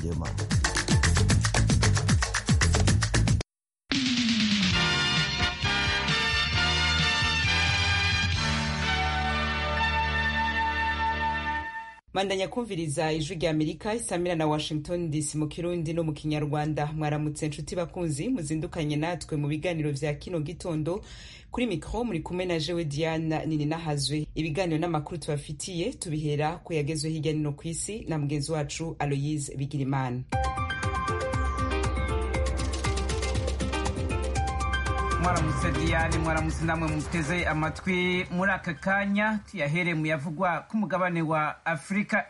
Nzeyimana mandanya kumviriza ijwi rya amerika isamira na washington dc mu kirundi no mu kinyarwanda mwaramutse nshuti bakunzi muzindukanye natwe mu biganiro vya kino gitondo kuri mikro muri kumwe na jewe diana nini nahazwe ibiganiro n'amakuru tubafitiye tubihera ku yagezwe hirya nino ku isi na mugenzi wacu aloyise bigirimana mwaramutse diane mwaramutse namwe muteze amatwi muri aka kanya tuyahere mu yavugwa k'umugabane wa afurika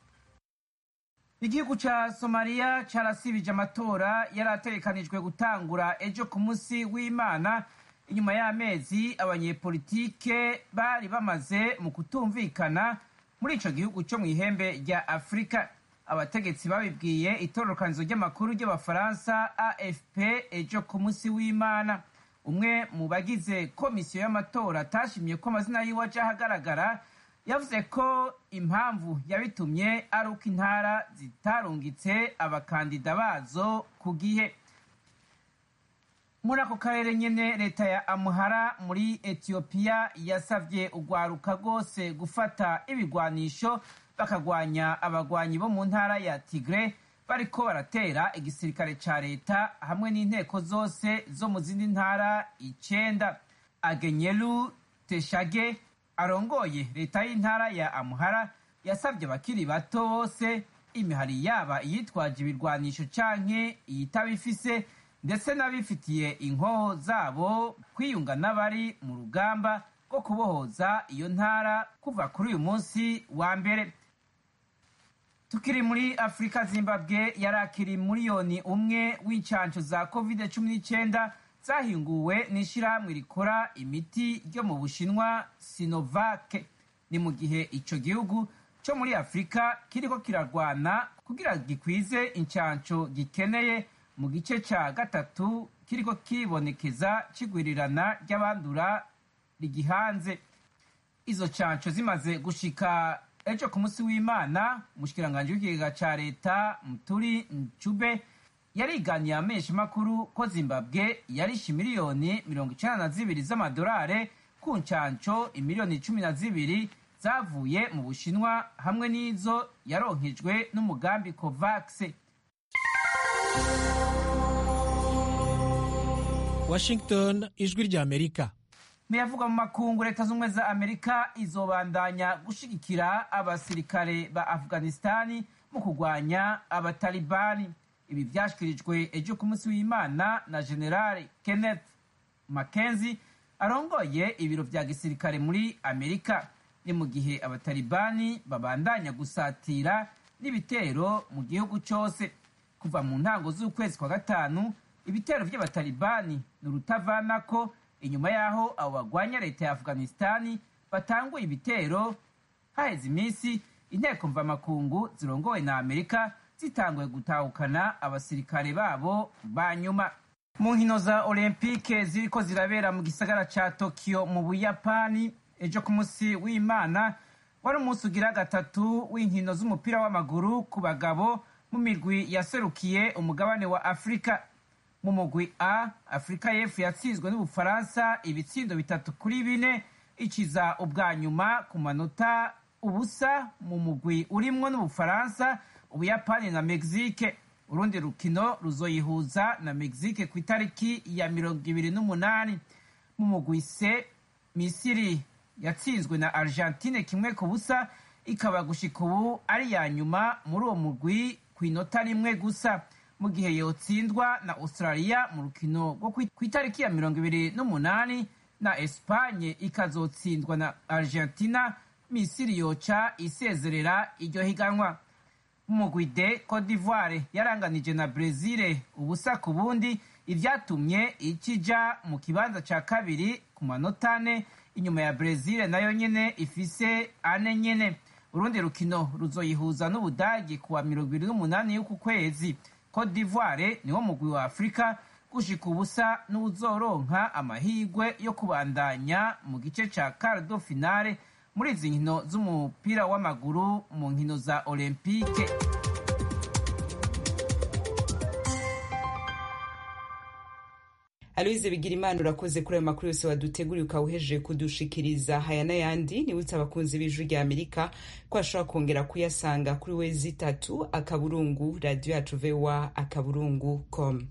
igihugu ca somaliya carasibije amatora yari ategekanijwe gutangura ejo ku munsi w'imana inyuma y'amezi abanyepolitike bari bamaze mu kutumvikana muri ico gihugu co mw'ihembe rya afurika abategetsi babibwiye itororokanizo ry'amakuru ry'abafaransa afp ejo ku munsi w'imana umwe mu bagize komisiyo y'amatora atashimye ko amazina yiwe aja ahagaragara yavuze ko impamvu yabitumye ari uko intara zitarungitse abakandida bazo ku gihe muri ako karere nyene leta ya amuhara muri etiyopiya yasavye urwaruka rwose gufata ibigwanisho bakagwanya abagwanyi bo mu ntara ya tigre bariko baratera igisirikare ca leta hamwe n'inteko zose zo mu zindi ntara icenda agenyelu teshage arongoye leta y'intara ya amuhara yasabye abakiri bato bose imihari yaba iyitwaje ibirwanisho canke iyitabifise ndetse n'abifitiye inkoho zabo kwiyunga n'abari mu rugamba rwo kubohoza iyo ntara kuva kuri uyu munsi wa mbere tukiri muri afurika zimbabwe yarakiri miliyoni umwe w'incanco za covid cumi n'icyenda zahinguwe n'ishyirahamwe rikora imiti ryo mu bushinwa sinovake ni mu gihe ico gihugu co muri afurika kiriko kirarwana kugira gikwize incanco gikeneye mu gice ca gatatu kiriko kibonekeza kigwirirana ry'abandura rigihanze izo canco zimaze gushika ejo ku munsi w'imana umushikiranganji w'ikigega ca leta muturi ncube yariganiye amesha makuru ko zimbabwe yarishe miliyoni mirongo icenda na zibiri z'amadolare ku ncanco imiliyoni cumi na zibiri zavuye mu bushinwa hamwe n'izo yaronkejwe n'umugambi covax washington ijwi rya amerika muyavugwa mu makungu leta z'ubumwe za amerika izobandanya gushigikira abasirikare ba afghanistani mu kurwanya abatalibani ibi vyashikirijwe ejo ku munsi w'imana na generali kenneth mackenzie arongoye ibiro vya gisirikare muri amerika ni mu gihe abatalibani babandanya gusatira n'ibitero mu gihugu cose kuva mu ntango z'ukwezi kwa gatanu ibitero vy'abatalibani ni urutavanako inyuma y'aho abo bagwanya leta ya afghanistani batanguye ibitero haheze iminsi inteko mvamakungu zirongowe na amerika zitanguye gutahukana abasirikare babo ba nyuma mu nkino za olympique ziriko zirabera mu gisagara ca tokyo mu buyapani ejo ku munsi w'imana wari umunsi ugira gatatu w'inkino z'umupira w'amaguru ku bagabo mu mirwi yaserukiye umugabane wa afurika mu mugwi a afurika y'epfo yatsinzwe n'ubufaransa ibitsindo bitatu kuri bine ikiza ubwa nyuma ku manota ubusa mu mugwi urimwo n'ubufaransa ubuyapani na mexique urundi rukino ruzoyihuza na mexique ku itariki ya mirongo ibiri n'umunani mu mugwi c misiri yatsinzwe na argentine kimwe ku busa ikaba gushika ubu ari iya nyuma muri uwo mugwi ku inota rimwe gusa mu gihe yotsindwa na australia mu rukino rwo ku itariki ya mirongo ibiri n'umunani na espanye ikazotsindwa na argentina misiri yoca isezerera iryo higanwa mu mugwi de cote d'ivoire yaranganije na brezil ubusa ku bundi ivyatumye ikija mu kibanza ca kabiri ku manota ane inyuma ya brezil nayo nyene ifise ane nyene urundi rukino ruzoyihuza n'ubudagi kuwa mirongo ibiri n'umunani y'uku kwezi cote d'ivoire niwo mugwi wa afurika gushika ubusa n'uzoronka amahirwe yo kubandanya mu gice ca cardo finale muri izi nkino z'umupira w'amaguru mu nkino za olympique aloyize bigira imana urakoze kuri ayo makuru yose waduteguriye ukawuhejeje kudushikiriza haya n'ayandi nibutse abakunzi b'ijwi rya amerika ko ashobora kongera kuyasanga kuri we zitatu akaburungu radiyo yacu vewa akaburungu com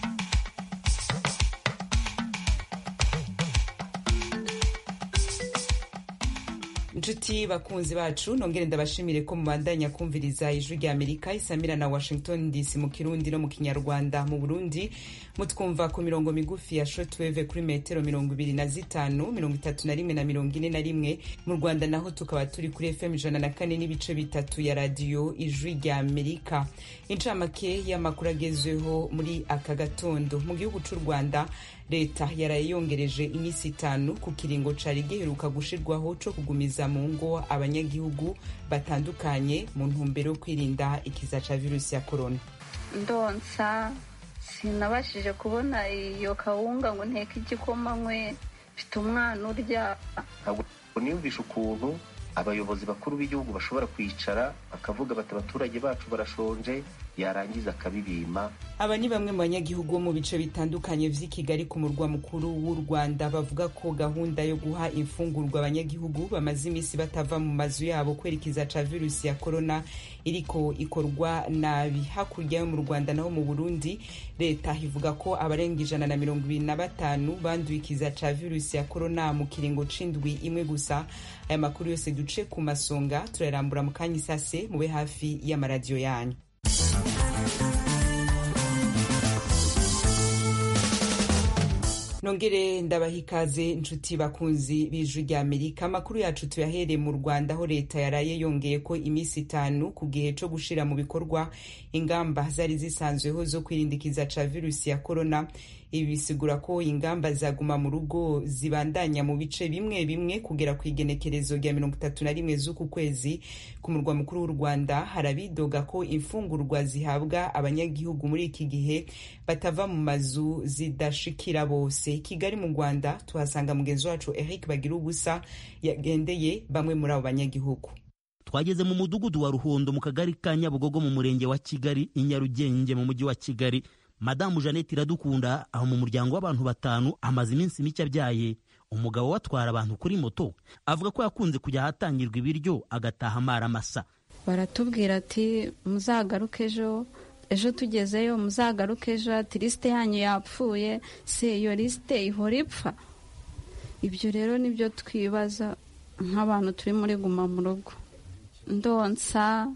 inshuti bakunzi bacu nongere ndabashimire ko mubandanya kumviriza ijwi rya amerika isamira na washington dc mu kirundi no mu kinyarwanda mu burundi mutwumva ku mirongo migufi ya shortwave kuri metero mirongo ibiri na zitanu mirongo itatu na rimwe na mirongo ine na rimwe mu rwanda naho tukaba turi kuri fm ijana na kane n'ibice bitatu ya radiyo ijwi rya amerika incamake y'amakuru agezweho muri aka gatondo mu gihugu c'u rwanda leta yaraye yongereje iminsi itanu ku kiringo cari giheruka gushirwaho co kugumiza mu ngo abanyagihugu batandukanye mu ntumbero yo kwirinda ikiza ca virusi ya korona ndonsa sinabashije kubona iyo kawunga ngo nteke igikoma nkwe mfite umwana urya ntabwo niyumvisha ukuntu abayobozi bakuru b'igihugu bashobora kwicara bakavuga bati abaturage bacu barashonje yarangiza akabibima aba ni bamwe mu banyagihugu bo mu bice bitandukanye vy'i kigali ku murwa mukuru w'u rwanda bavuga ko gahunda yo guha imfungurwa abanyagihugu bamaze iminsi batava mu mazu yabo kwerekeza ca virusi ya korona iriko ikorwa nabi hakurya yo mu rwanda naho mu burundi leta ivuga ko abarenga ijana na mirongo ibiri na batanu banduye ikiza ca virusi ya korona mu kiringo c'indwi imwe gusa aya makuru yose duce ku masonga turayarambura mu kanya isase mube hafi y'amaradiyo yanyu nongere ndabaha ikaze inshuti bakunzi b'ijwi rya amerika amakuru yacu tuyahereye mu rwanda aho leta yaraye yongeye ko iminsi itanu ku gihe co gushira mu bikorwa ingamba zari zisanzweho zo kwirindikiza ca virusi ya korona ibi bisigura ko ingamba zaguma mu rugo zibandanya mu bice bimwe bimwe kugera ku igenekerezo rya mirongo itatu na rimwe z'uku kwezi ku murwa mukuru w'u rwanda harabidoga ko imfungurwa zihabwa abanyagihugu muri iki gihe batava mu mazu zidashikira bose kigali mu rwanda tuhasanga mugenzi wacu eric bagira ubusa yagendeye bamwe muri abo banyagihugu twageze mu mudugudu wa ruhondo mu kagari ka nyabugogo mu murenge wa kigali i nyarugenge mu mujyi wa kigali madamu jeannette iradukunda aho mu muryango w'abantu batanu amaze iminsi mike abyaye umugabo we atwara abantu kuri moto avuga ko yakunze kujya ahatangirwa ibiryo agataha amara amasa baratubwira ati muzagaruke ejo ejo tugezeyo muzagaruke ejo ati lisite yanyu yapfuye se iyo lisite ihora ipfa ibyo rero nibyo twibaza nk'abantu turi muri guma mu rugo ndonsa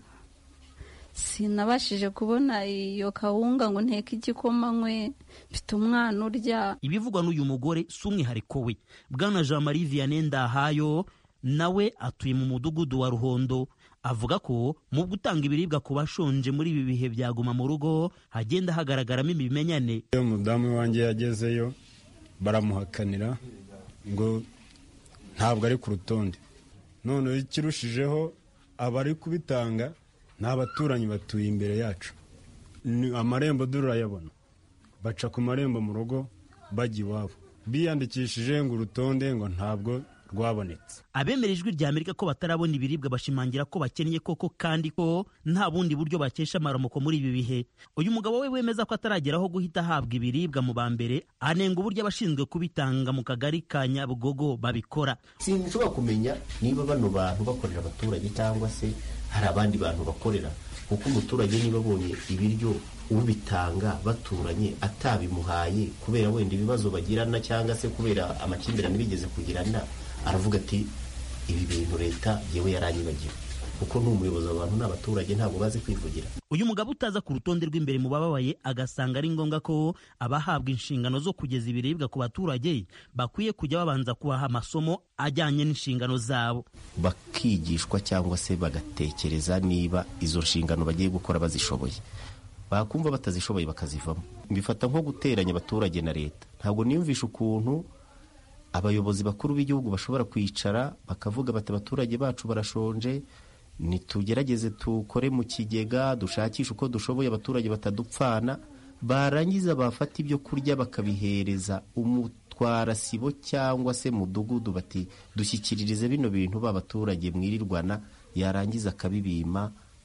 sinabashije kubona iyo kawunga ngo nteke igikoma nkwe mfite umwana urya ibivugwa n'uyu mugore si umwihariko we bwana jean marie vianney ndahayo nawe atuye mu mudugudu wa ruhondo avuga ko mu gutanga ibiribwa ku bashonje muri ibi bihe byaguma mu rugo hagenda hagaragaramo ibimenyane iyo umudamu wanjye yagezeyo baramuhakanira ngo ntabwo ari ku rutonde noneho ikirushijeho abari kubitanga ni abaturanyi batuye imbere yacu amarembo durayabona baca ku marembo mu rugo bajya iwabo biyandikishije ngo urutonde ngo ntabwo rwabonetse abemera ijwi rya amerika ko batarabona ibiribwa bashimangira ko bakennye koko kandi ko nta bundi buryo bakesha amaramuko muri ibi bihe uyu mugabo we wemeza ko atarageraho guhita ahabwa ibiribwa mu ba mbere anenga uburyo abashinzwe kubitanga mu kagari ka nyabugogo babikora sinshobora kumenya niba bano bantu bakorera abaturage cyangwa se hari abandi bantu bakorera kuko umuturage niba abonye ibiryo ubitanga baturanye atabimuhaye kubera wenda ibibazo bagirana cyangwa se kubera amakimbirane bigeze kugirana aravuga ati ibi bintu leta yewe yaranyibagiwe kuko ni umuyobozi abantu ni abaturage ntabwo bazi kwivugira uyu mugabo utaza ku rutonde rw'imbere mu bababaye agasanga ari ngombwa ko abahabwa inshingano zo kugeza ibiribwa ku baturage bakwiye kujya babanza kubaha amasomo ajyanye n'inshingano zabo bakigishwa cyangwa se bagatekereza niba izo nshingano bagiye gukora bazishoboye bakumva batazishoboye bakazivamo mbifata nko guteranya abaturage na leta ntabwo niyumvisha ukuntu abayobozi bakuru b'igihugu bashobora kwicara bakavuga bati abaturage bacu barashonje nitugerageze tukore mu kigega dushakishe uko dushoboye abaturage batadupfana barangiza bafata ibyo kurya bakabihereza umutwara sibo cyangwa se mudugudu bati dushyikiririze bino bintu ba baturage mwirirwana yarangiza akabibima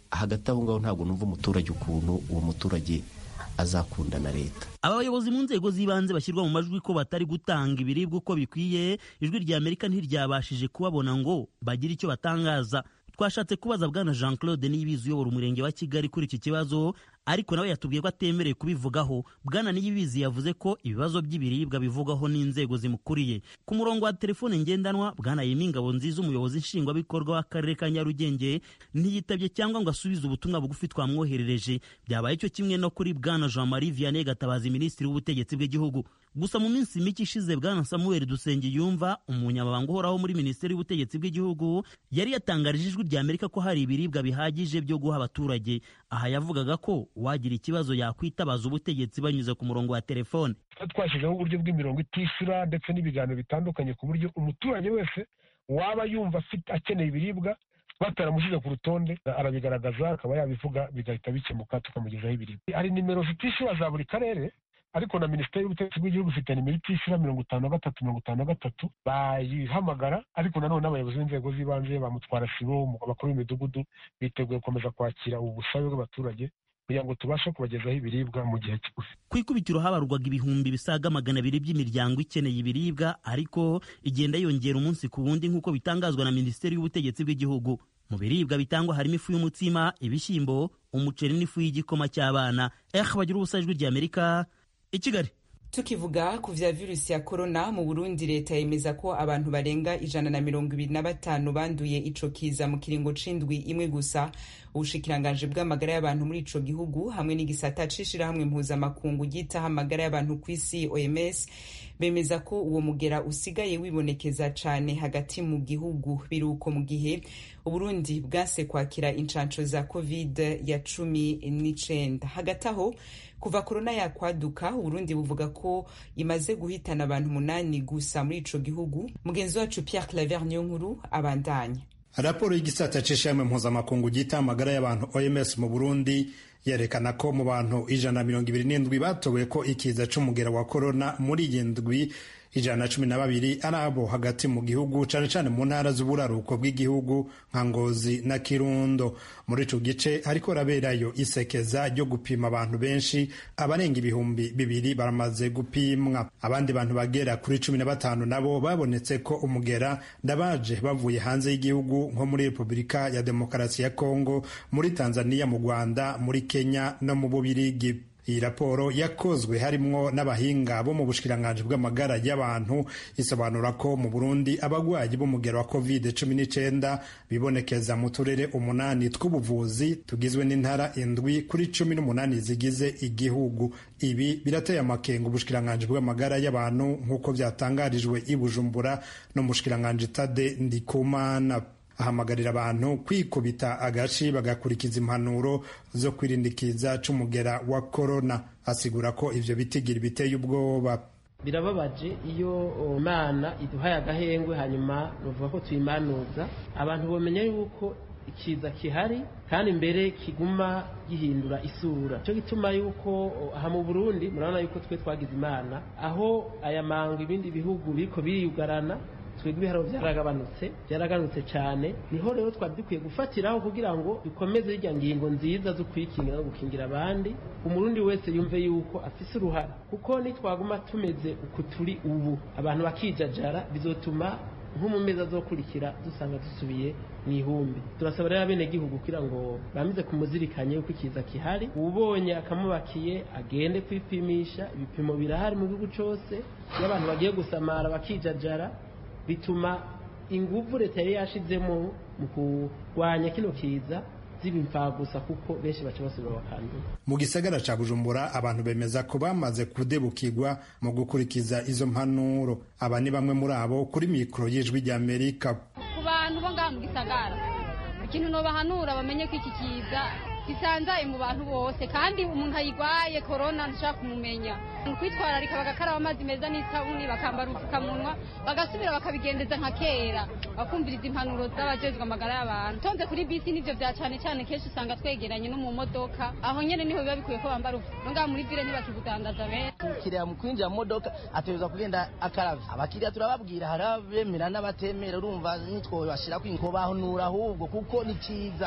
hagati aho ngaho ntabwo numva umuturage ukuntu uwo muturage azakunda na leta aba bayobozi mu nzego z'ibanze bashyirwa mu majwi ko batari gutanga ibiribwa uko bikwiye ijwi rya amerika ntiryabashije kubabona ngo bagire icyo batangaza twashatse kubaza bwana jean claude niyibizi uyobora umurenge wa kigali kuri iki kibazo ariko nawe yatubwiye ko atemerewe kubivugaho bwana niyibizi yavuze ko ibibazo by'ibiribwa bivugwaho n'inzego zimukuriye ku murongo wa telefone ngendanwa bwana yemi ingabo nziza umuyobozi nshingwabikorwa w'akarere ka nyarugenge ntiyitabye cyangwa ngo asubize ubutumwa bugufi twamwoherereje byabaye cyo kimwe no kuri bwana jean marie vianney gatabazi minisitiri w'ubutegetsi bw'igihugu gusa mu minsi mike ishize bwana samuel dusenge yumva umunyamabanga uhoraho muri minisiteri y'ubutegetsi bw'igihugu yari yatangarije ijwi rya amerika ko hari ibiribwa bihagije byo guha abaturage aha yavugaga ko uwagira ikibazo yakwitabaza ubutegetsi banyuze ku murongo wa telefone twashyizeho uburyo bw'imirongo itishyura ndetse n'ibiganiro bitandukanye ku buryo umuturage wese waba yumva afite akeneye ibiribwa bataramushyize ku rutonde arabigaragaza akaba yabivuga bigahita bikemuka tukamugezaho ibiribwa hari nimero zitishyura za buri karere ariko na minisiteri y'ubutegetsi bw'igihugu ifite nimero itishyura mirongo itanu na gatatu mirongo itanu na gatatu bayihamagara ariko nanone n'abayobozi b'inzego z'ibanze bamutwara sibo abakuru b'imidugudu biteguye gukomeza kwakira ubu busabe bw'abaturage kugira ngo tubashe kubagezaho ibiribwa mu gihe kigufi ku ikubitiro habarurwaga ibihumbi bisaga magana abiri by'imiryango ikeneye ibiribwa ariko igenda yongera umunsi ku wundi nk'uko bitangazwa na minisiteri y'ubutegetsi bw'igihugu mu biribwa bitangwa harimo ifu y'umutsima ibishyimbo umuceri n'ifu y'igikoma cy'abana eh bagira ubusa ijwi ry'amerika i kigali tukivuga ku vya virusi ya korona mu burundi leta yemeza ko abantu barenga ijana na mirongo ibiri na batanu banduye ico kiza mu kiringo c'indwi imwe gusa ubushikiranganji bw'amagara y'abantu muri ico gihugu hamwe n'igisata c'ishirahamwe mpuzamakungu ryitaho amagara y'abantu kw'isi oms bemeza ko uwo mugera usigaye wibonekeza cane hagati mu gihugu biruko mu gihe uburundi bwase kwakira incanco za covid ya cumi n'icenda hagati aho kuva korona yakwaduka uburundi buvuga ko imaze guhitana abantu umunani gusa muri ico gihugu mugenzi wacu pierre claver niyo nkuru abandanya raporo y'igisata c'ishirahamwe mpuzamakungu ryita amagara y'abantu oms mu burundi yerekana ko mu bantu ijana na mirongo ibiri n'indwi batowe ko ikiza c'umugera wa korona muri iyi ndwi ijana na cumi na babiri ari abo hagati mu gihugu cane cane mu ntara z'uburaruko bw'igihugu nka ngozi na kirundo muri ico gice hariko raberayo isekeza ryo gupima abantu benshi abarenga ibihumbi bibiri baramaze gupimwa abandi bantu bagera kuri cumi na batanu nabo babonetse ko umugera ndabaje bavuye hanze y'igihugu nko muri repubulika ya demokarasi ya kongo muri tanzania mu rwanda muri kenya no mu bubirigi iyi raporo yakozwe harimwo n'abahinga bo mu bushikiranganji bw'amagara y'abantu isobanura ko mu burundi abagwayi b'umugero wa covid cumi n'icenda bibonekeza mu turere umunani tw'ubuvuzi tugizwe n'intara indwi kuri cumi n'umunani zigize igihugu ibi birateye amakenga ubushikiranganji bw'amagara y'abantu nk'uko byatangarijwe i bujumbura no mu bushikiranganji tade ndikumana ahamagarira abantu kwikubita agashi bagakurikiza impanuro zo kwirindikiza c'umugera wa korona asigura ko ivyo bitigira biteye ubwoba birababaje iyo imana iduhaye agahengwe hanyuma bavuga ko tuyimanuza abantu bamenya yuko ikiza kihari kandi mbere kiguma gihindura isura cyo gituma yuko aha mu burundi murabona yuko twe twagize imana aho aya manga ibindi bihugu biriko biriyugarana twebwe ibiharo byaragabanutse byaragabanutse cyane niho rero twari dukwiye gufatiraho kugira ngo dukomeze irya ngingo nziza zo kwikingira no gukingira abandi umurundi wese yumve yuko afise uruhara kuko nitwaguma tumeze uku turi ubu abantu bakijajara bizotuma nko mu mezi azokurikira dusanga dusubiye mu ihumbi turasaba rero abenegihugu kugira ngo bamize kumuzirikanye yuko ikiza kihari ubonye akamubakiye agende kwipimisha ibipimo birahari mu gihugu cyose iyo abantu bagiye gusamara bakijajara bituma ingufu leta yari yashizemo mu kurwanya kino kiza ziba imfagusa kuko benshi baca basubira bakandura mu gisagara ca bujumbura abantu bemeza ko bamaze kudebukirwa mu gukurikiza izo mpanuro aba ni bamwe muri abo kuri mikoro y'ijwi ry'amerika ku bantu bo ngaha mu gisagara ikintu nobahanura bamenye ko iki kiza gisanzaye mu bantu bose kandi umuntu ayigwaye korona ntushaka kumumenya kwitwararika bagakaraba amazi meza n'isabuni bakambara ubupfukamunwa bagasubira bakabigendeza nka kera bakumviriza impanuro z'abajejwe amagara y'abantu tonze kuri bisi nivyo vya cane cane kenshi usanga twegeranye no mu modoka aho nyene niho biba bikwiye ko bambara ubupfukamunwa ngaha muri vile ntibakigudandaza benshi umukiriya mu kwinjira mu modoka ategerezwa kugenda akaravye abakiriya turababwira hari abemera n'abatemera urumva nitwo bashirako inkobahanura ahubwo kuko ni ciza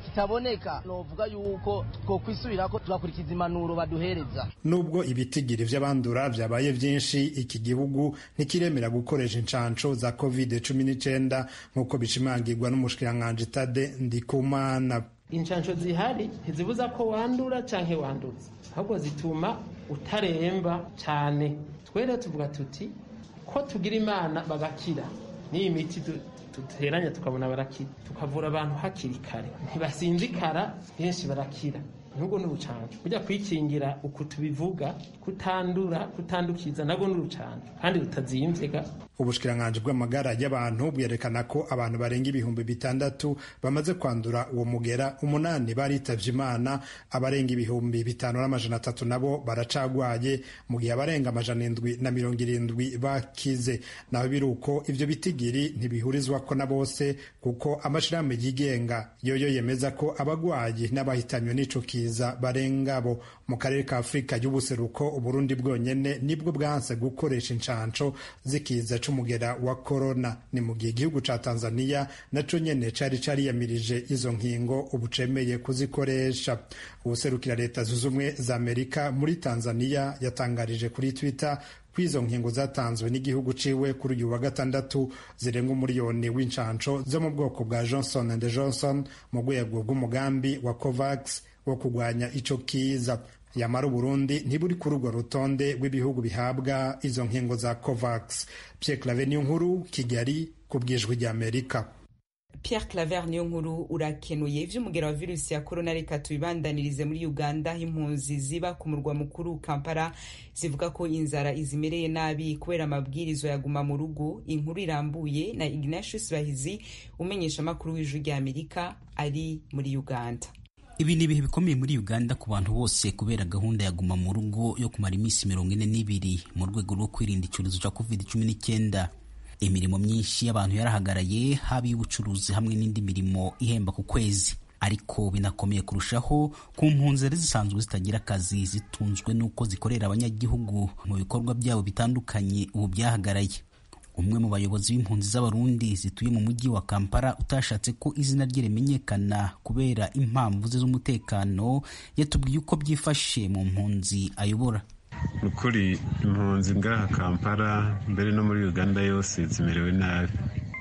kitaboneka novuga yuko twokwisubirako tugakurikiza impanuro baduhereza nubwo ibitigiri vy'abandura vyabaye vyinshi iki gihugu ntikiremera gukoresha incanco za covid cumi n'icenda nk'uko bishimangirwa n'umushikiranganji tade ndikumana inshansho zihari ntizibuza ko wandura canke wanduza ahubwo zituma utaremba cane twere tuvuga tuti ko tugira imana bagakira n'iyi miti duteranya tukabona barakira tukavura abantu hakiri kare ntibasinzikara benshi barakira nubwo ni urucanco burya kwikingira uku tubivuga kutandura kutandukiza nabwo ni urucanco kandi rutazimvye ubushikiranganji bw'amagara y'abantu bwerekana ko abantu barenga ibihumbi bitandatu bamaze kwandura uwo mugera umunani baritavye imana abarenga ibihumbi bitanu n'amajana atatu nabo baracagwaye mu gihe abarenga amajana indwi na mirongo irindwi bakize naho biri uko ivyo bitigiri ntibihurizwako na bose kuko amashirahamwe yigenga yoyo yemeza ko abagwayi n'abahitanywe n'ico kiza barenga bo mu karere ka afurika y'ubuseruko uburundi bwonyene nibwo bwanse gukoresha incanco z'ikiza c'umugera wa korona ni mu gihe igihugu ca tanzania naco nyene cari cariyamirije izo nkingo ubu cemeye kuzikoresha ubuserukira leta zunze ubumwe za amerika muri tanzania yatangarije kuri twitter ko izo nkingo zatanzwe n'igihugu ciwe kuri uyu wa gatandatu zirenga umuriyoni w'incanco zo mu bwoko bwa johnson and johnson mu rwego rw'umugambi wa covax wo kurwanya ico kiza yamara uburundi ntiburi kuri urwo rutonde rw'ibihugu bihabwa izo nkingo za covax pierre clave niyo nkuru kigali ku bwijwi ry'amerika Pierre Claver niyo nkuru urakenuye ivy'umugera wa virusi ya corona reka tubibandanirize muri Uganda impunzi ziba ku murwa mukuru Kampala zivuga ko inzara izimereye nabi kubera amabwirizo yaguma mu rugo inkuru irambuye na Ignatius Bahizi umenyesha makuru w'ijwi rya Amerika ari muri Uganda ibi ni ibihe bikomeye muri uganda ku bantu bose kubera gahunda ya guma mu rugo yo kumara iminsi mirongo ine n'ibiri mu rwego rwo kwirinda icyorezo cya covid cumi n'icyenda imirimo myinshi y'abantu yarahagaraye haba iy'ubucuruzi hamwe n'indi mirimo ihemba ku kwezi ariko binakomeye kurushaho ku mpunzi zari zisanzwe zitagira akazi zitunzwe n'uko zikorera abanyagihugu mu bikorwa byabo bitandukanye ubu byahagaraye umwe mu bayobozi b'impunzi z'abarundi zituye mu mujyi wa kampala utashatse ko izina rye rimenyekana kubera impamvu ze z'umutekano yatubwiye uko byifashe mu mpunzi ayobora ni ukuri impunzi ngaha kampala mbere no muri uganda yose zimerewe nabi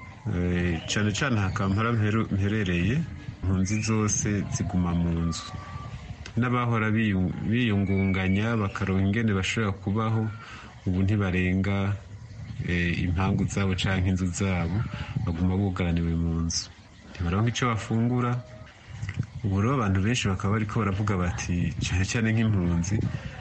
cyane cyane aha kampala mperereye impunzi zose ziguma mu nzu n'abahora biyungunganya bakaronka ingene bashobora kubaho ubu ntibarenga impangu zabo cyangwa inzu zabo baguma bugaraniwe mu nzu ntibaronka icyo bafungura ubu rero abantu benshi bakaba bariko baravuga bati cyane cyane nk'impunzi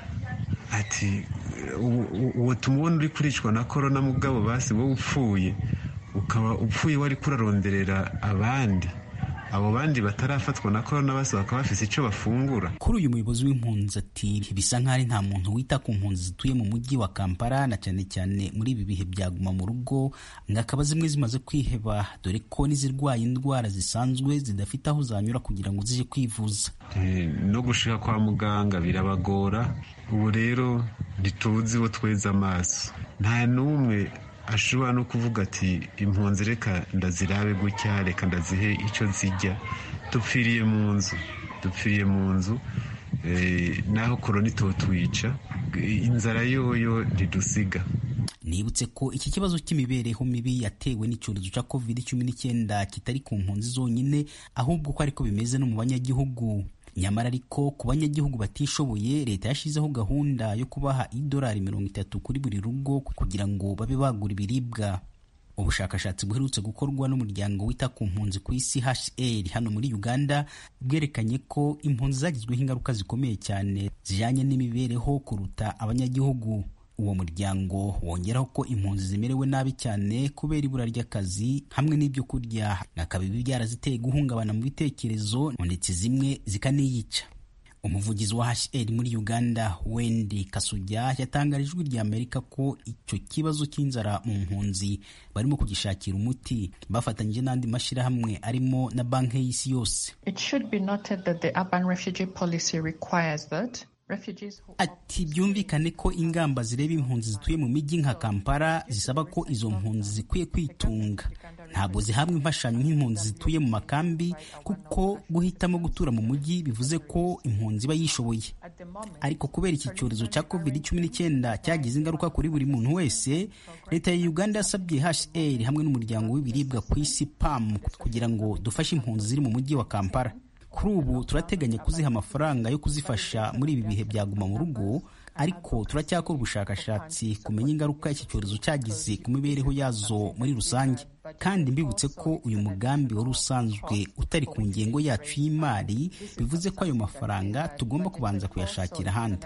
ati uwo tumubona uri kuricwa na korona mugabo basi wowe upfuye ukaba upfuye wari kuraronderera abandi abo bandi batarafatwa na korona bose bakaba bafise icyo bafungura kuri uyu muyobozi w'impunzi ati bisa nk'aho ari nta muntu wita ku mpunzi zituye mu mujyi wa kampala na cyane cyane muri ibi bihe byaguma mu rugo ngakaba zimwe zimaze kwiheba dore ko n'izirwaye indwara zisanzwe zidafite aho zanyura kugira ngo zije kwivuza no gushika kwa muganga birabagora ubu rero ntituzi bo tweze amaso nta n'umwe ashobora no kuvuga ati impunzi reka ndazirabe gutya reka ndazihe icyo zijya dupfiriye mu nzu dupfiriye mu nzu naho korona itotwica inzara yoyo ntidusiga nibutse ko iki kibazo cy'imibereho mibi yatewe n'icyorezo cya covid cumi n'icyenda kitari ku mpunzi zonyine ahubwo ko ariko bimeze no mu banyagihugu nyamara ariko ku banyagihugu batishoboye leta yashyizeho gahunda yo kubaha idolari mirongo itatu kuri buri rugo kugira ngo babe bagura ibiribwa ubushakashatsi buherutse gukorwa n'umuryango wita ku mpunzi ku isi HCR hano muri Uganda bwerekanye ko impunzi zagizweho ingaruka zikomeye cyane zijyanye n'imibereho kuruta abanyagihugu uwo muryango wongeraho ko impunzi zimerewe nabi cyane kubera ibura ry'akazi hamwe n'ibyo kurya akaba ibi byaraziteye guhungabana mu bitekerezo ndetse zimwe zikaniyica umuvugizi wa HCR muri Uganda Wendy Kasujya yatangarije ijwi rya Amerika ko icyo kibazo cy'inzara mu mpunzi barimo kugishakira umuti bafatanyije n'andi mashyirahamwe arimo na banki y'isi yose It should be noted that the urban refugee policy requires that ati byumvikane ko ingamba zireba impunzi zituye mu mijyi nka kampala zisaba ko izo mpunzi zikwiye kwitunga ntabwo zihabwa imfashanyo nk'impunzi zituye mu makambi kuko guhitamo gutura mu mujyi bivuze ko impunzi iba yishoboye ariko kubera iki cyorezo cya covid cumi n'icyenda cyagize ingaruka kuri buri muntu wese leta ya uganda yasabye hr hamwe n'umuryango w'ibiribwa ku isi pam kugira ngo dufashe impunzi ziri mu mujyi wa kampala kuri ubu turateganya kuziha amafaranga yo kuzifasha muri ibi bihe byaguma mu rugo ariko turacyakora ubushakashatsi kumenya ingaruka iki cyorezo cyagize ku mibereho yazo muri rusange kandi mbibutse ko uyu mugambi wari usanzwe utari ku ngengo yacu y'imari bivuze ko ayo mafaranga tugomba kubanza kuyashakira ahandi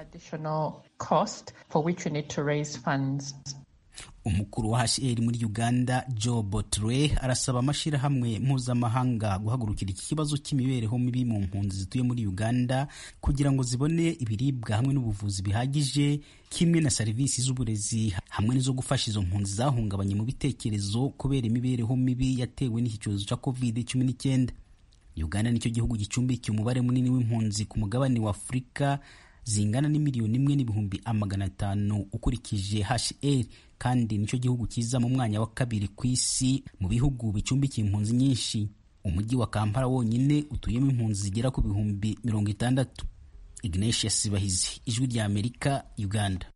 umukuru wa hr muri uganda joe botre arasaba amashyirahamwe mpuzamahanga guhagurukira iki kibazo cy'imibereho mibi mu mpunzi zituye muri uganda kugira ngo zibone ibiribwa hamwe n'ubuvuzi bihagije kimwe na serivisi z'uburezi hamwe n'izo gufasha izo mpunzi zahungabanye mu bitekerezo kubera imibereho mibi yatewe n'iki cyorezo cya covid cumi n'icyenda uganda nicyo gihugu gicumbikiye umubare munini w'impunzi ku mugabane wa afurika zingana n'imiliyoni imwe n'ibihumbi amagana atanu ukurikije hr kandi nicyo gihugu kiza mu mwanya wa kabiri ku isi mu bihugu bicumbikiye impunzi nyinshi umujyi wa kampala wonyine utuyemo impunzi zigera ku bihumbi mirongo itandatu ignatius bahizi ijwi rya amerika uganda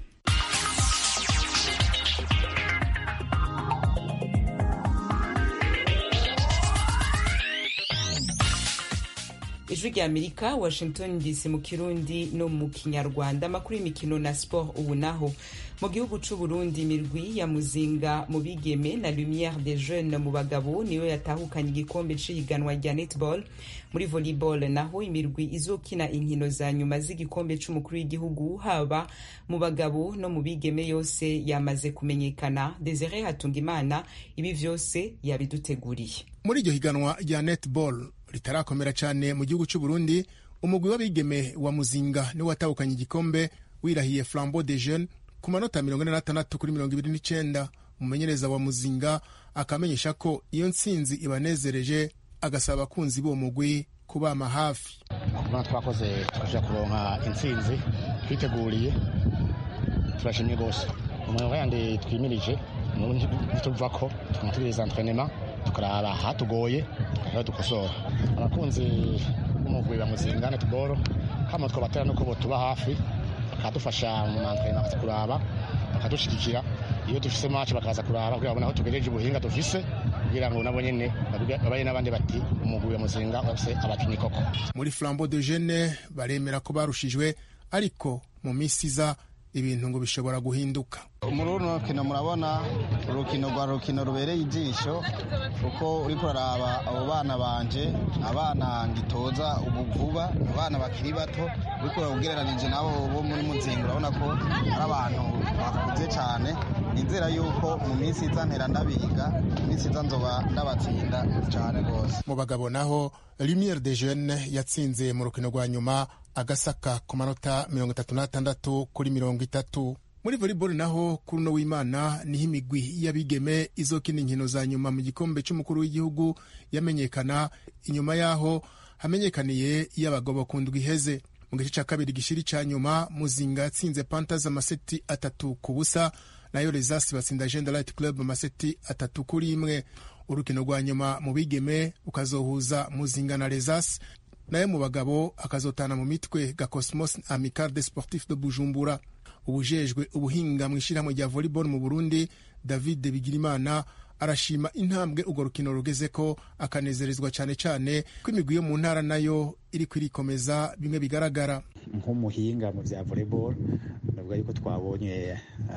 ijwi rya amerika washington dc mu kirundi no mu kinyarwanda amakuru y'imikino na sport ubu naho mu gihugu c'u burundi imirwi ya muzinga mu bigeme na lumiere des jeunes mu bagabo niyo yatahukanye igikombe c'ihiganwa rya netball muri volleyball naho imirwi izokina inkino za nyuma z'igikombe c'umukuru w'igihugu haba mu bagabo no mu bigeme yose yamaze kumenyekana desire hatungimana ibi vyose yabiduteguriye muri iryo higanwa rya netball ritarakomera cyane mu gihugu cy'u Burundi umugwi w'abigeme wa muzinga niwe watahukanye igikombe wirahiye flambeau de jeune ku manota mirongo ine n'atandatu kuri mirongo ibiri n'icyenda umumenyereza wa muzinga akamenyesha ko iyo ntsinzi ibanezereje agasaba abakunzi b'uwo mugwi kubama hafi kubona twakoze tukajya kuronka intsinzi twiteguriye turashimye rwose umurongo yandi twimirije ntituva ko tukanatubiriza entrenema tukaraba ahatugoye aho dukosora abakunzi b'umugwi wa muzinga netball hano twabatera nuko botuba hafi bakadufasha mu mantrenema kuraba bakadushyigikira iyo dufise match bakaza kuraba kugira babone aho tugejeje ubuhinga dufise kugira ngo nabo nyene babaye n'abandi bati umugwi wa muzinga bafise abakinyi koko muri flambeau de jeune baremera ko barushijwe ariko mu minsi iza ibintu ngo bishobora guhinduka muri runo rukino murabona urukino rwa rukino rubereye ijisho kuko uri kuraraba abo bana banje abana ngitoza ubu vuba abana bakiri bato uri ugereranije nabo bo muri muzinga urabona ko ari abantu bakuze cyane nizera yuko mu minsi iza ntera ndabiga mu minsi iza nzoba ndabatsinda cyane rwose mu bagabo naho lumiere de jeune yatsinze mu rukino rwa nyuma agasaka ku manota mirongo itatu n'atandatu kuri mirongo itatu muri volleyball naho kuri uno w'imana niho imigwi y'abigeme izokina inkino za nyuma mu gikombe cy'umukuru w'igihugu yamenyekana inyuma y'aho hamenyekaniye iy'abagabo ku ndwi iheze mu gice cya kabiri gishiri cya nyuma muzinga yatsinze pantas amaseti atatu ku busa nayo rezasi batsinda agenda light club amaseti atatu kuri imwe urukino rwa nyuma mu bigeme ukazohuza muzinga na rezasi nayo mu bagabo akazotana mu mitwe ga cosmos amical de sportif de bujumbura ubujejwe ubuhinga mu ishyirahamwe rya volleyball mu burundi david bigirimana arashima intambwe urwo rukino rugeze ko akanezerezwa cyane cyane ko imigwi yo mu ntara nayo iri kwirikomeza bimwe bigaragara nk'umuhinga mu bya volleyball navuga yuko twabonye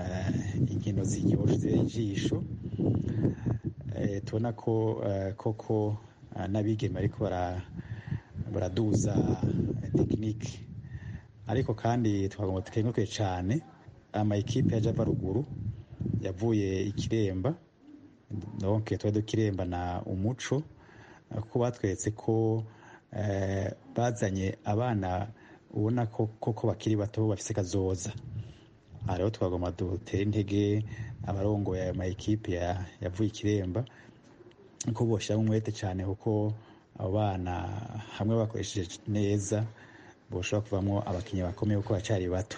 inkino ziryoshye ijisho tubona ko koko n'abigeme ariko baraduza tekinike ariko kandi twagomba tukenguke cyane amayikipe ya java ruguru yavuye ikiremba donc twari dukiremba na umuco kuko batweretse ko bazanye abana ubona ko koko bakiri bato bafise kazoza aha rero twagomba dutere intege abarongoye ayo mayikipe yavuye ikiremba ko boshyiramo umwete cyane kuko abo bana hamwe bakoresheje neza boshobora kuvamo abakinnyi bakomeye kuko bacari bato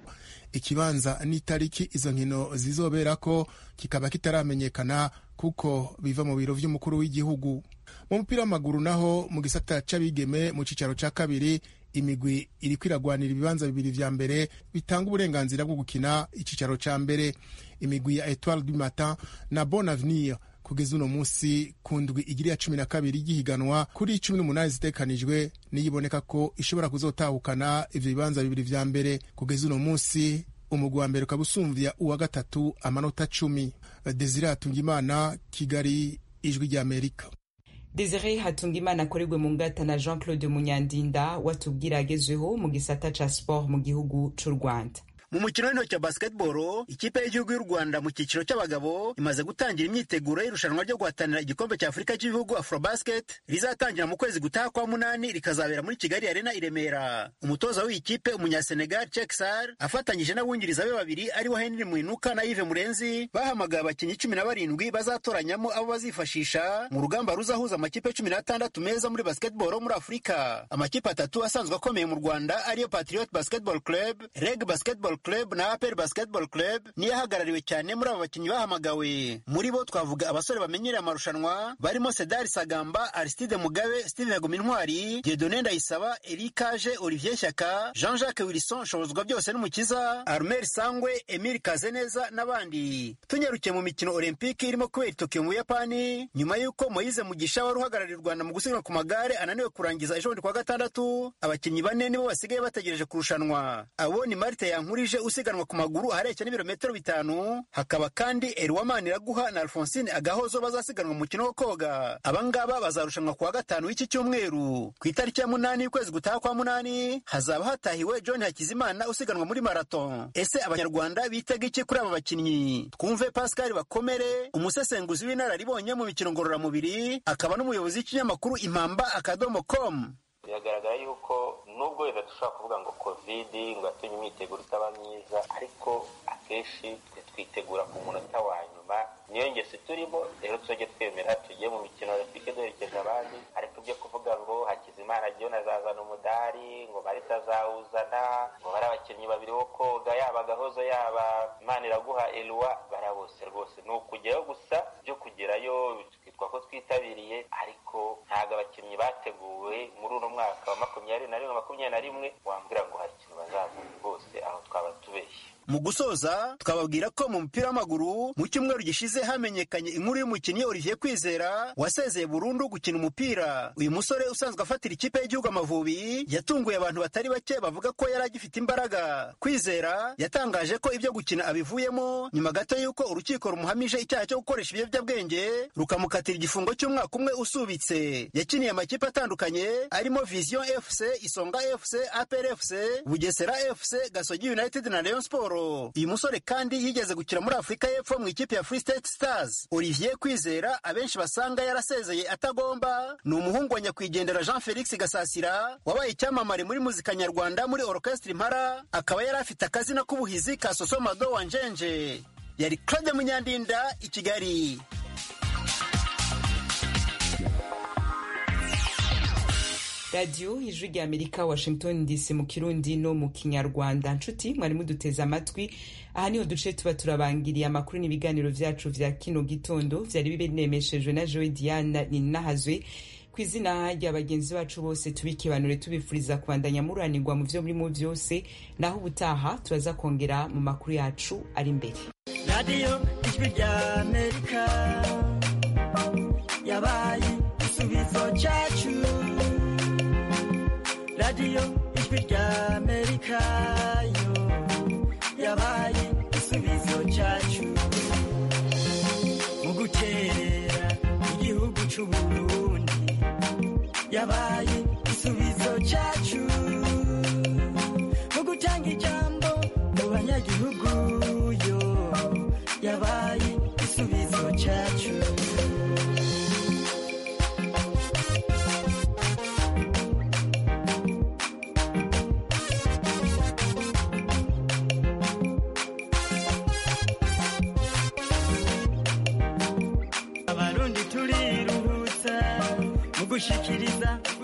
ikibanza n'itariki izo nkino zizoberako kikaba kitaramenyekana kuko biva mu biro vy'umukuru w'igihugu mu mupira w'amaguru naho mu gisata c'abigeme mu cicaro ca kabiri imigwi iriko iragwanira ibibanza bibiri vya mbere bitanga uburenganzira bwo gukina icicaro ca mbere imigwi ya etoile du matin na bon avenir kugeza uno munsi ku ndwi igiri ya cumi na kabiri y'ihiganwa kuri cumi n'umunani zitekanijwe niyiboneka ko ishobora kuzotahukana ivyo bibanza bibiri vya mbere kugeza uno munsi umugwi wa mbere ukaba usumvya uwa gatatu amanota cumi desire hatungimana kigali ijwi ry'amerika desire hatungimana akorerwe mu ngata na jean claude munyandinda watubwira agezweho mu gisata ca sport mu gihugu c'u rwanda mu mukino w'intoki wa basketball ikipe y'igihugu y'u rwanda mu cyiciro cy'abagabo imaze gutangira imyiteguro y'irushanwa ryo guhatanira igikombe cya afurika cy'ibihugu afrobasket rizatangira mu kwezi gutaha kwa munani rikazabera muri kigali arena i remera umutoza w'iyi kipe umunyasenegal cheksar afatanyije n'abungiriza be babiri aribo henry muinuka na yive murenzi bahamagaye abakinnyi cumi na barindwi bazatoranyamo abo bazifashisha mu rugamba ruzahuza amakipe cumi n'atandatu meza muri basketball muri afurika amakipe atatu asanzwe akomeye mu rwanda ariyo patriot basketball club reg basketball club na apel basketball club niyo ahagarariwe cyane muri aba bakinnyi bahamagawe muri bo twavuga abasore bamenyereye amarushanwa barimo sedari sagamba aristide mugabe steve haguma intwari diedone ndayisaba erikaje olivier shyaka jean jacques wilson shobozwa byose n'umukiza armel sangwe emile kazeneza n'abandi tunyarukiye mu mikino olympique irimo kubera itokiyo mu buyapani nyuma y'uko moyize mugisha wari uhagarariye u rwanda mu gusiganwa ku magare ananiwe kurangiza ejo bundi kwa gatandatu abakinnyi bane nibo basigaye bategereje kurushanwa abo ni marite yankurije usiganwa ku maguru ahareshya n'ibirometero bitanu hakaba kandi eriwamani iraguha na alphonsine agahozo bazasiganwa mu mukino wo koga abangaba bazarushanwa kuwa gatanu w'iki cyumweru ku itariki ya munani y'ukwezi gutaha kwa munani hazaba hatahiwe john hakizimana usiganwa muri marathon ese abanyarwanda bitega iki kuri aba bakinnyi twumve pascal bakomere umusesenguzi w'inararibonye mu mikino ngororamubiri akaba n'umuyobozi w'ikinyamakuru impamba akadomo com biragaragara yuko nubwo wenda dushobora kuvuga ngo kovidi ngo yatumye imyiteguro itaba myiza ariko akenshi twe twitegura ku munota wa nyuma niyo ngesi turimo rero tujye twemera tugiye mu mikino olympique duherekeje abandi ariko ibyo kuvuga ngo hakizimana john azazana umudari ngo marita azawuzana ngo bari abakinnyi babiri bo koga yaba agahozo yaba imana iraguha elwa bara bose rwose ni ukujyayo gusa byo kugerayo twitwa ko twitabiriye ariko ntabwo abakinnyi bateguwe muri uno mwaka wa makumyabiri na rimwe makumyabiri na rimwe wambwira ngo hari ikintu bazavuga rwose aho twaba tubeshye mu gusoza twababwira ko mu mupira w'amaguru mu cyumweru gishize hamenyekanye inkuru y'umukinnyi Olivier Kwizera wasezeye burundu gukina umupira uyu musore usanzwe afatira ikipe y'igihugu Amavubi yatunguye abantu batari bake bavuga ko yari agifite imbaraga Kwizera yatangaje ko ibyo gukina abivuyemo nyuma gato y'uko urukiko rumuhamije icyaha cyo gukoresha ibiyobyabwenge rukamukatira igifungo cy'umwaka umwe usubitse yakiniye amakipe atandukanye arimo Vision FC Isonga FC APR FC Bugesera FC Gasogi United na Rayon Sport uyu musore kandi yigeze gukina muri afurika y'epfo mu ikipe ya free state stars olivier kwizera abenshi basanga yarasezeye atagomba ni umuhungu wa nyakwigendera jean felix gasasira wabaye icyamamare muri muzika nyarwanda muri orchestre impara akaba yari afite akazina k'ubuhizi ka sosomado wa njenje yari claude munyandinda i kigali radiyo ijwi rya amerika washington dc mu kirundi no mu kinyarwanda nshuti mwari muduteze amatwi aha niho duce tuba turabangiriye amakuru n'ibiganiro vyacu vya kino gitondo vyari binemeshejwe na joe diana ninahazwe ku izina rya bagenzi bacu bose tubikibanure tubifuriza kubandanya muranirwa mu vyo murimo vyose naho ubutaha turaza kongera mu makuru yacu ari imbere radiyo ijwi rya amerika yabaye igisubizo cacu radiyo ijwi rya amerika yo yabaye igisubizo cyacu mu guterera igihugu c'uburundi yabaye igisubizo cyacu mu gutanga ijambo mu banyagihugu yo yabaye igisubizo cyacu abarundi turiruhutsa mu gushikiriza